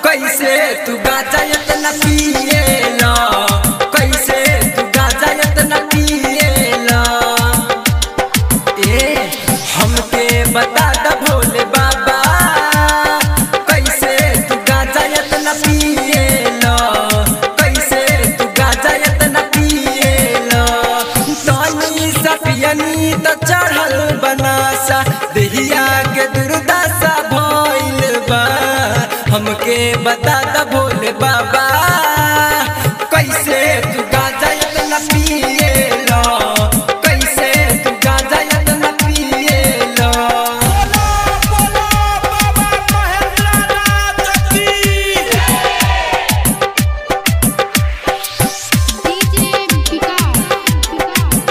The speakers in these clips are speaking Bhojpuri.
कैसे तू गाजा इतना पिएला कैसे तू गाजा इतना पिएला ए हमके बता द भोले बाबा कैसे तू गाजा इतना पिएला कैसे तू गाजा इतना पिएला तनी सा पियनी त चढ़ल बनासा देहिया के दुर्दशा भइल बा हमके बता द भोले बाबा कैसे तू गाजा इतना पिएला कैसे तू गाजा इतना पिएला बोलो बोलो बाबा महेंद्रनाथ की डीजे विकास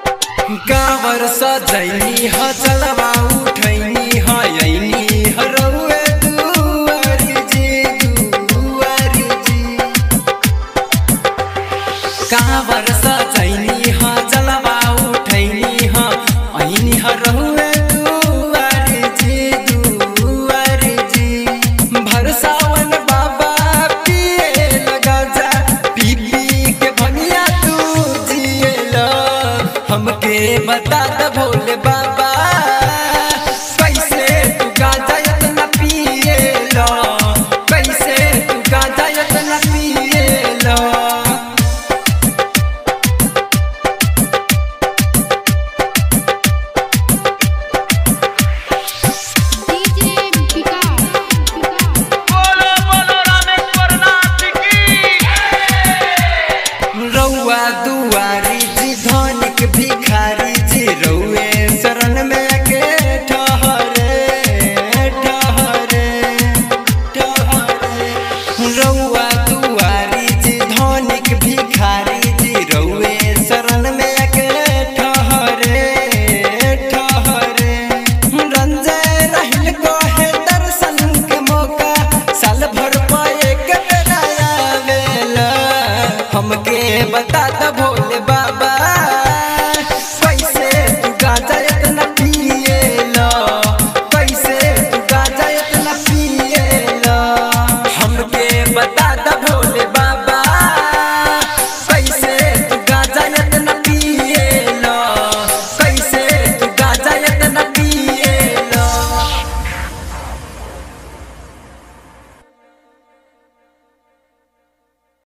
कावर सजैनी ह चलवा उठैनी ह यैनी ह रौ